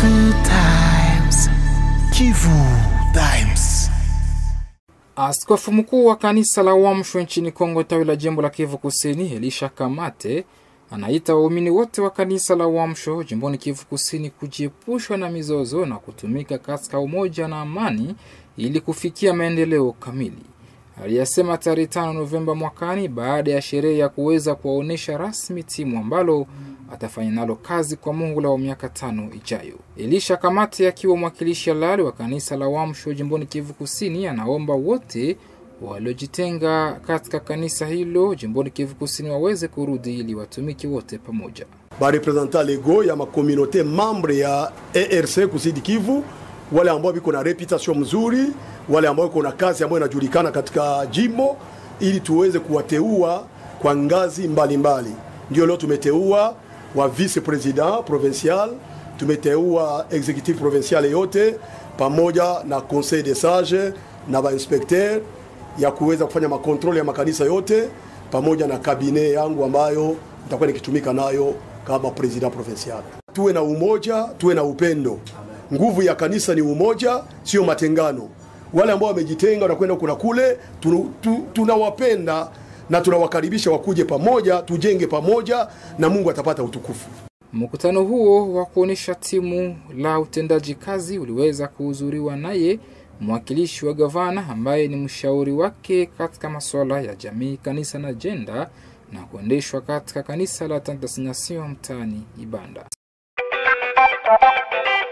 Good times. Kivu Times. Askofu mkuu wa kanisa la Uamsho nchini Kongo tawi la jimbo la Kivu Kusini, Elisha Kamate anaita waumini wote wa kanisa la Uamsho jimboni Kivu Kusini kujiepushwa na mizozo na kutumika katika umoja na amani ili kufikia maendeleo kamili. Aliyasema tarehe 5 Novemba mwakani baada ya sherehe ya kuweza kuwaonyesha rasmi timu ambalo atafanya nalo kazi kwa Mungu la miaka tano ijayo. Elisha Kamate akiwa mwakilishi halali wa kanisa la Uamsho jimboni Kivu Kusini anaomba wote waliojitenga katika kanisa hilo jimboni Kivu Kusini waweze kurudi ili watumiki wote pamoja. barepresentant lego ya makomunote membre ya ERC kusidi Kivu, wale ambao biko na reputation mzuri, wale ambao iko na kazi ambayo inajulikana katika jimbo, ili tuweze kuwateua kwa ngazi mbalimbali mbali. Ndio leo tumeteua wa vice president provincial, tumeteua executive provincial yote pamoja na conseil de sage na bainspecteur ya kuweza kufanya makontrole ya makanisa yote pamoja na kabine yangu ambayo nitakuwa nikitumika nayo kama president provincial. Tuwe na umoja, tuwe na upendo. Nguvu ya kanisa ni umoja, sio matengano. Wale ambao wamejitenga wanakwenda kuna kule, tu- tu- tunawapenda na tunawakaribisha wakuje pamoja, tujenge pamoja na Mungu atapata utukufu. Mkutano huo wa kuonyesha timu la utendaji kazi uliweza kuhudhuriwa naye mwakilishi wa gavana ambaye ni mshauri wake katika masuala ya jamii, kanisa na jenda na kuendeshwa katika kanisa la Tantas Nation mtaani Ibanda.